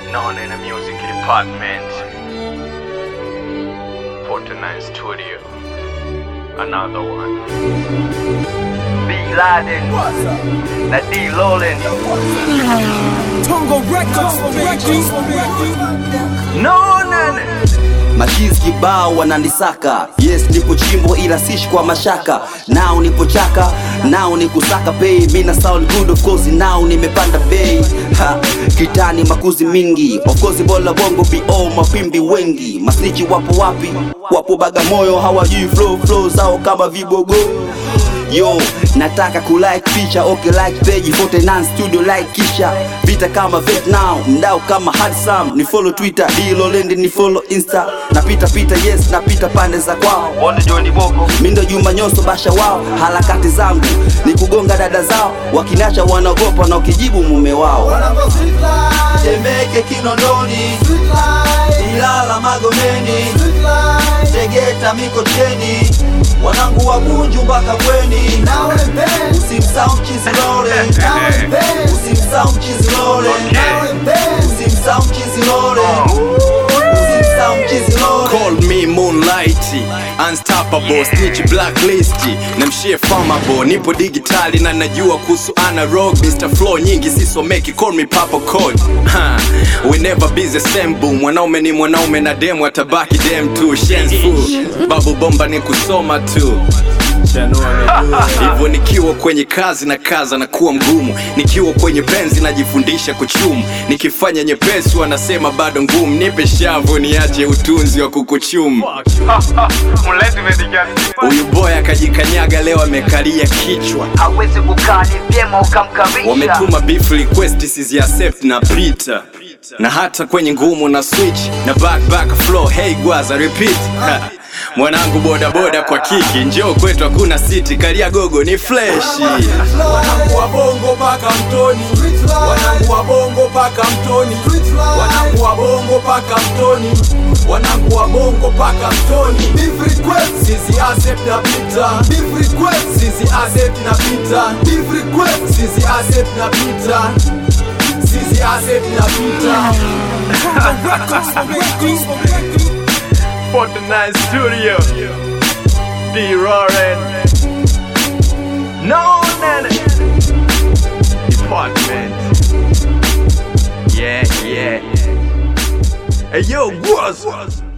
known in the music department. 49 Studio. Another one. B Laden. Na D Lolin. Tongo Records, Records, No none. Machizi kibao wananisaka, yes nipo chimbo ila sishi kwa mashaka. Nao nipo chaka, nao ni kusaka pay. Mina sound good of course, nao nimepanda bei. Ha, kitani makuzi mingi, of course bola bongo bo mapimbi wengi. Masnichi wapo wapi? Wapo Bagamoyo, hawajui flow flow zao kama vibogo. Yo, nataka kulike picha, okay like page 49 studio like kisha vita kama Vietnam, mdau kama Hadsam, ni follow Twitter, Dilolendi ni follow Insta, napita pita yes, napita pande za kwao, Wonder Johnny Boko. mindo Juma Nyoso basha wao, harakati zangu ni kugonga dada zao, wakinacha wanaogopa na ukijibu mume wao. Temeke Kinondoni, Ilala Magomeni, Tegeta Mikocheni, wanangu wa Bunju mpaka Bweni, usimsahau Chizilole, usimsahau Chizilole, usimsahau Chizilole, usimsahau Chizilole. Call me Moonlight, Unstoppable, Snitch Blacklist, namshie famable, nipo digitali na najua kuhusu analog, Mr. Flow nyingi sisomeki, call me Papa Code. Ha, we never be the same boom, mwanaume ni mwanaume na demu atabaki dem tu, Shen's full, babu bomba ni kusoma tu hivyo nikiwa kwenye kazi na kaza na kuwa mgumu, nikiwa kwenye penzi najifundisha kuchumu, nikifanya nyepesi wanasema bado ngumu, nipe shavu niache utunzi wa kukuchumu. Mlezi umenikia Huyu boy akajikanyaga leo amekalia kichwa, hawezi kukaa ni vyema ukamkarisha wametuma beef request sizi accept na pita na hata kwenye ngumu na switch na back back flow hey gwaza repeat Ha. mwanangu boda boda kwa kiki njoo kwetu hakuna siti kalia gogo ni fleshi Wanangu wa bongo paka mtoni, wanangu wa bongo paka mtoni, wanangu wa bongo paka mtoni, wanangu wa bongo paka mtoni. Beef request, sisi accept na pita. Beef request, sisi accept na pita. Beef request, sisi accept na pita. Sisi accept na pita. Tongo Records, Records, 49 Studio. D Roaring. No none. Department. Yeah, yeah. Hey yo, what's